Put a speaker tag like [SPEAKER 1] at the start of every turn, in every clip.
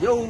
[SPEAKER 1] yau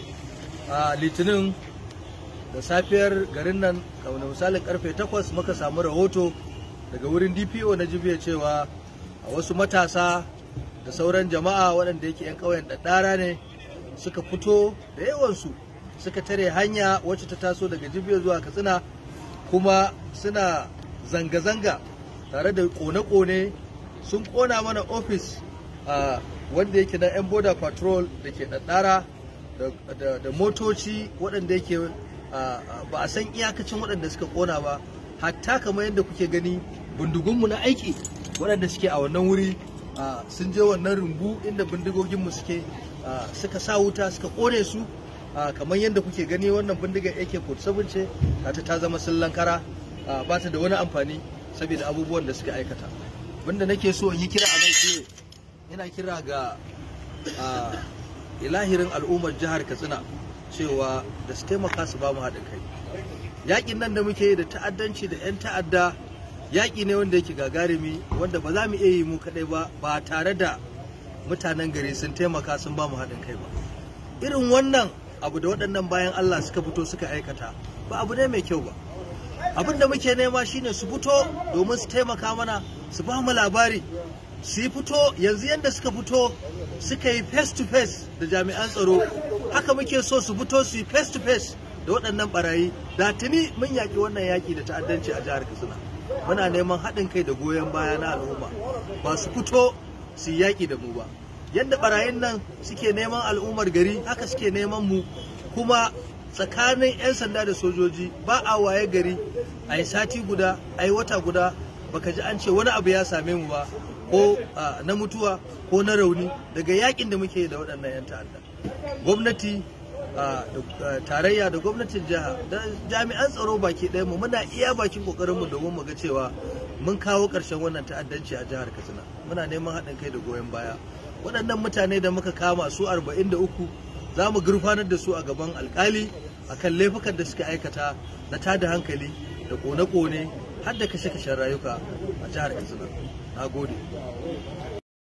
[SPEAKER 1] a litinin da safiyar garin nan kamar misalin karfe 8 muka samu rahoto daga wurin dpo na jibiya cewa a wasu matasa da sauran jama'a waɗanda yake 'yan ƙauyen ɗaɗɗara ne suka fito da yawansu suka tare hanya wacce ta taso daga jibiya zuwa katsina kuma suna zanga-zanga tare da kone-kone sun kona mana ofis a wanda yake na 'yan border patrol da ke ɗaɗɗara da motoci waɗanda yake ba a san iyakacin waɗanda suka kona ba hatta kamar yadda kuke gani bindigunmu na aiki waɗanda suke a wannan wuri sun je wannan rumbu inda bindigoginmu suke suka sa wuta suka kone su kamar yadda kuke gani wannan bindigar AK-47 ce ta ta zama sillan kara ba ta da wani amfani saboda abubuwan da suka aikata wanda nake so in yi kira a nan shi ina kira ga ilahirin al'ummar jihar katsina cewa da su taimaka su ba mu haɗin kai yaƙin nan da muke da ta'addanci da 'yan ta'adda yaƙi ne wanda yake gagarumi wanda ba za mu iya yi mu kaɗai ba ba tare da mutanen gari sun taimaka sun ba mu haɗin kai ba irin wannan abu da waɗannan bayan Allah suka fito suka aikata ba abu ne mai kyau ba abin da muke nema shine su fito domin su taimaka mana su ba mu labari su yi fito yanzu yadda suka fito suka yi face to face da jami'an tsaro haka muke so su fito su yi face to face da waɗannan barayi da tuni mun yaƙi wannan yaƙi da ta'addanci a jihar katsina muna neman haɗin kai da goyon baya na al'umma ba su fito su yi yaƙi da mu ba yadda barayin nan suke neman al'ummar gari haka suke neman mu kuma tsakanin 'yan sanda da sojoji ba a waye gari a yi sati guda a yi wata guda baka ji an ce wani abu ya same mu ba ko na mutuwa ko na rauni daga yakin da muke da waɗannan 'yan ta'adda gwamnati tarayya da gwamnatin jiha da jami'an tsaro baki ɗaya mu muna iya bakin kokarin mu domin mu ga cewa mun kawo ƙarshen wannan ta'addanci a jihar katsina muna neman haɗin kai da goyon baya waɗannan mutane da muka kama su 43 za mu gurfanar da su a gaban alkali akan laifukan da suka aikata na tada hankali da kone-kone har da kashe-kashen rayuka a jihar katsina na gode